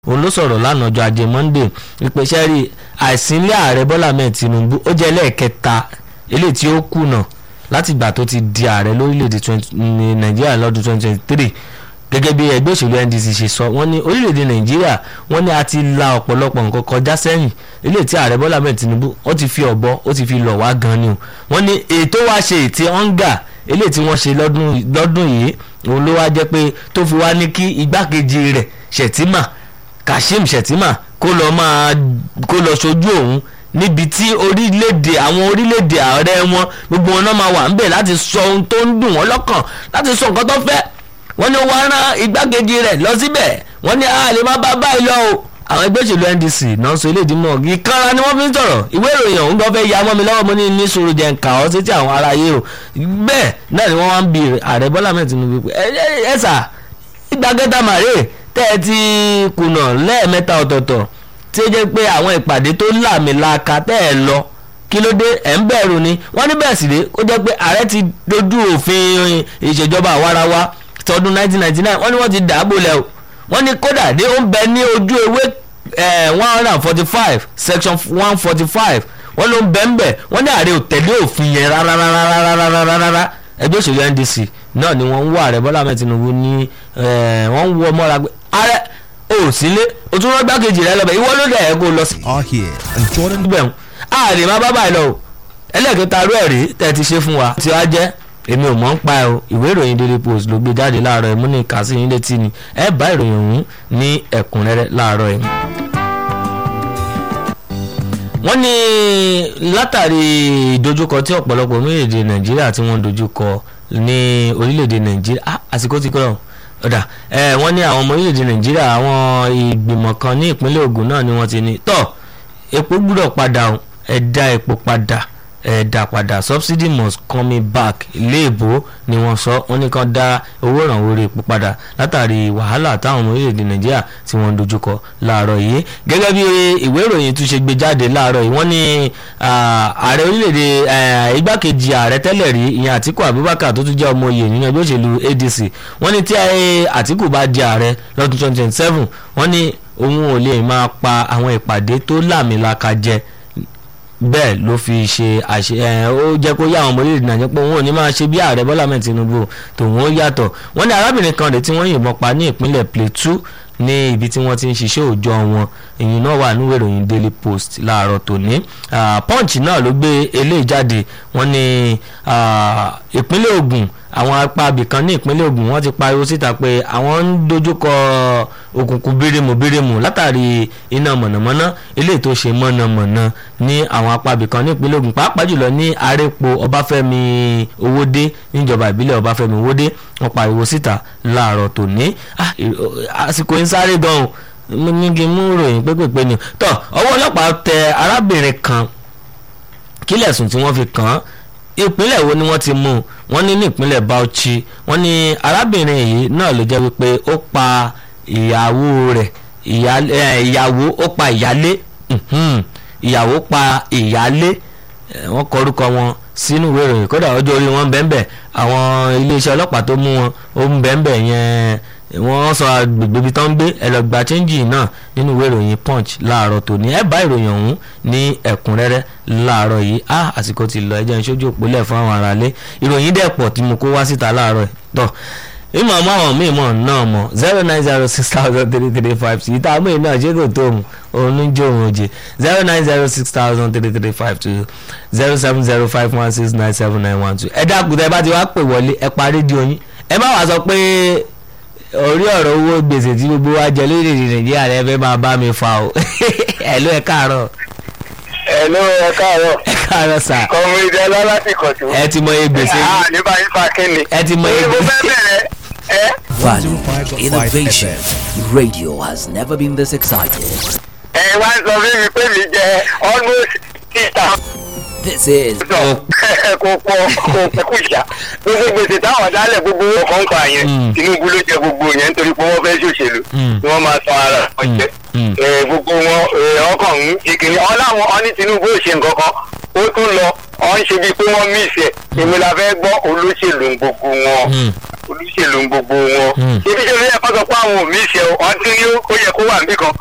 òun ló sọ̀rọ̀ lánàá ọjọ́ ajé monde ìpèsè rí àìsínlẹ̀ ààrẹ bọ́lá ahmed tinubu ó jẹ́ lẹ́ẹ̀kẹta eléyìí tí ó kùnà láti ìgbà tó ti di ààrẹ lórílẹ̀‐èdè nàìjíríà lọ́dún 2023 gẹ́gẹ́ bí ẹgbẹ́ òṣèlú ndc ṣe sọ wọ́n ní orílẹ̀‐èdè nàìjíríà wọ́n ní a ti la ọ̀pọ̀lọpọ̀ nǹkan kọjá sẹ́yìn eléyìí tí ààrẹ bọ́lá ahmed tinubu ó ti fi ọ̀bọ ó ti fi lọ̀ wá gan ni o wọ́n ní ètò wá ṣe ètí ọ̀ǹgà eléyìí tí wọ́n ṣe lọ́dún yìí òun ló wá jẹ́ pé tó fi wá ní kí igbákejì rẹ̀ ṣètìmà kashim shettima kó lọ máa kó lọ sojú òun níbi tí orílẹ̀-èdè àwọn orílẹ̀-èdè ààrẹ wọn gbogbo wọn náà máa wà ńbẹ̀ láti sọ ohun tó ń dùn wọ́n lọ́kàn láti sọ nǹkan tó fẹ́ wọ́n ní wọ́n rán igbákejì rẹ̀ lọ síbẹ̀ wọ́n ní a lè má bá báyìí lọ o àwọn ẹgbẹ́ òṣèlú ndc náà sọ eléyìí mọ̀ ìkanra ni wọ́n fi ń sọ̀rọ̀ ìwé ìròyìn ọ̀hún gan fẹ́ ya mọ́ mi lọ́wọ́ mo ní ní sùúrù jẹ́ nǹka ọ́ sétí àwọn aráyé o bẹ́ẹ̀ náà ni wọ́n wá ń bi ààrẹ bọ́lá mẹ́rin tinubu pé ẹ ẹ sà ìgbàgẹ́ta màrè tẹ́ ẹ ti kùnà lẹ́ẹ̀mẹ́ta ọ̀tọ̀ọ̀tọ̀ tí ó jẹ́ pé àwọn ìpàdé tó làmìlaka tẹ́ ẹ lọ kí ló dé ẹ̀ ń bẹ̀rù ni wọ́n ní bẹ́ẹ̀ sì dé ó jẹ́ pé ààrẹ ti dojú òfin ìṣèjọba àwarawa tọdún 1999 wọ́n ní wọ́n ti dàbò lẹ̀ o wọ́n ní kódà dé ó ń bẹ ní ojú ewé one hundred and forty five section one forty five wọ́n ló ń bẹ ń bẹ̀ wọ́n ní ààrẹ ò tẹ̀lé òfin yẹn rárárárárárárá ẹgbẹ́ òṣèlú ndc náà ni wọ́n ń wọ ààrẹ bọ́lá ahmed tinubu ní wọ́n ń wọ mọ́ra pé ààrẹ ò sílé o tún rán gbákejì rẹ lọ́bẹ̀ ìwọ ló dẹ̀ ẹ́ kó lọ sí. are here and Jordan bẹ́ẹ̀ ààrẹ má bá báyìí lọ o ẹlẹ́ẹ̀kẹta rú ẹ̀rí tẹ́ ti ṣe fún wa tí wàá jẹ́ èmi ò mọ̀ ń pa ẹ o ìwé ìròyìn daily post ló gbé jáde láàárọ̀ ẹ̀ mú ní kàsí yín létí ni ẹ bá ìròyìn ọ̀hún ní ẹ̀kúnrẹ́rẹ́ láàárọ̀ ẹ̀ wọ́n ní látàrí ìdojúkọ tí ọ̀pọ̀lọpọ̀ orílẹ̀-èdè nàìjíríà tí wọ́n dojúkọ ní orílẹ̀-èdè nàìjíríà àsìkò ti kọ́ ọ̀dà wọ́n ní àwọn ọmọ orílẹ̀-èdè nàìjíríà àwọn ìgbìmọ̀ kan ní ìpínlẹ̀ Ògùn náà ni wọ́n ti ní tọ́ epo gbúdọ̀ padà ẹ dá epo padà ẹ dá padà subsidy must come back léèbó ni wọ́n sọ wọ́n ní kàn dá owó ìrànwọ́ orí epo padà látàrí wàhálà táwọn ọmọ orílẹ̀-èdè nàìjíríà tí wọ́n ń dojúkọ láàárọ̀ yìí gẹ́gẹ́ bí ìwé ìròyìn tún ṣe gbé jáde láàárọ̀ yìí wọ́n ní ààrẹ orílẹ̀-èdè igbákejì ààrẹ tẹ́lẹ̀ rí ìyẹn àtíkù abubakar tó tún jẹ́ ọmọ oyè nínú ẹgbẹ́ òṣèlú adc wọ́n ní tí àtíkù bá di ààrẹ lọ́dún twenty twenty seven wọ́n ní òun ò lè máa pa àwọn ìpàdé tó láàmìlaka jẹ bẹ́ẹ̀ ló fi ṣe àṣẹ ẹ̀ ó jẹ́ kó yá àwọn ọmọ orílẹ̀-èdè nàìjíríà pé òun ò ní máa ṣe bí ààrẹ bọ́lá mẹ́rin tinubu tòun ó yàtọ̀ wọ́n ní arábìnrin kan rèé tí wọ́n yìnbọn pa ní ìpínlẹ̀ plateau ní ibi tí wọ́n ti ń ṣiṣẹ́ òòjọ́ wọn èyí náà wà níwèé ìròyìn daily post láàárọ̀ tòní punch náà ló gbé eléyìí jáde wọ́n ní ìpínlẹ̀ Ògùn àwọn apá abìkan ní ìpínlẹ̀ Ògùn wọ́n ti pariwo síta pé àwọn ń dojúkọ òkùnkùn bírímù bírímù látàrí iná mọ̀nàmọ́ná eléyìí tó ṣe mọ̀nàmọ́ná ní àwọn apá abìkan ní ìpínlẹ̀ Ògùn pàápàá jùlọ ní arẹ́pọ̀ Ọbáfẹ́mi Owódé níjọba ìbílẹ̀ Ọbáfẹ́mi Owódé wọ́n pariwo síta láàárọ̀ tòní àsìkò ń sáré gan-an ní kí n mú ròyìn pépèpé ni tọ́ ọwọ́ ọlọ́pàá tẹ arábìnrin kan kílẹ̀sùn tí wọ́n fi kàn án ìpínlẹ̀ wo ni wọ́n ti mú un wọ́n ní ní ìpínlẹ̀ Bauchi wọ́n ní arábìnrin yìí náà ló jẹ́ wípé ó pa ìyàwó rẹ̀ ìyàwó ó pa ìyálé ìyàwó pa ìyálé wọ́n kọ orúkọ wọn sínú ìwé ìròyìn kódà ọjọ́ orí wọn bẹ́ẹ̀ àwọn iléeṣẹ́ ọlọ́pàá tó mú wọn ó ń bẹ́ẹ̀ yẹn wọ́n sọ agbègbè ibi tó ń gbé ẹlọgbà chẹ́ńjì náà nínú ìwé ìròyìn punch láàárọ̀ tòní ẹ bá ìròyìn ọ̀hún ní ẹ̀kúnrẹ́rẹ́ láàárọ̀ yìí á àsìkò ti lọ ẹjẹ́ ìṣojú òpólẹ̀ fún àwọn aráalé ìròyìn dẹ̀ pọ̀ tí mo kó wá síta láàárọ̀ tọ̀ ìmọ̀ ọmọ àwọn míì mọ̀ náà mọ̀ zero nine zero six thousand three three five two ìta àmọ́ ìnáà ṣé kò tó òun òun ń jó òun òjè zero nine zero six thousand three three five two zero seven zero five one six nine seven nine one two ẹ dákun tẹ bá ti wá pè wọlé ẹ pa rédíò yín ẹ má wàá sọ pé orí ọ̀rọ̀ owó gbèsè tí gbogbo wa jẹ lórílẹ̀‐èdè nàìjíríà rẹ fẹ́ máa bá mi fa o ẹ̀ ló ẹ káàárọ̀. ẹ ló ẹ káàárọ̀. ẹ káàárọ̀ sà. kọ̀mùrìdì ọlọ́láti kọ̀tù. ẹ ti mọ iye gbèsè ẹ á ní báyìí fa kínni. ẹ ti mọ iye mo gbèsè. fẹ́ bẹ̀rẹ̀ ẹ. Value, 105.5 innovation. FM. Radio has never been this excited. ẹ wá ń sọ fún mi pé mi jẹ almost six thousand. This is kò pọ̀ kò pọ̀ kù ṣá gbogbo gbèsè táwọn dálẹ̀ gbogbo owó kan kọ àyẹn Mm. Tinubu ló jẹ gbogbo yẹn nítorí pé wọ́n fẹ́ ṣòṣèlú Mm. ni wọ́n máa san ara wọn jẹ Mm. Eh, gbogbo wọn eh, ọkàn ń ṣe kìnìún ọláwọn ọ ní Tinubu ò ṣe nǹkan kan ó tún lọ ọ̀ ń ṣe bíi pé wọ́n mí ìṣẹ̀ èmi la fẹ́ gbọ́ olóṣèlú ń gbogbo wọn Hmm. olóṣèlú ń gbogbo wọn Hmm. ibi tí olóyè kan sọ pé àwọn ò mí ìṣẹ̀ ọ̀ tún ní ó yẹ kó wà níbì kan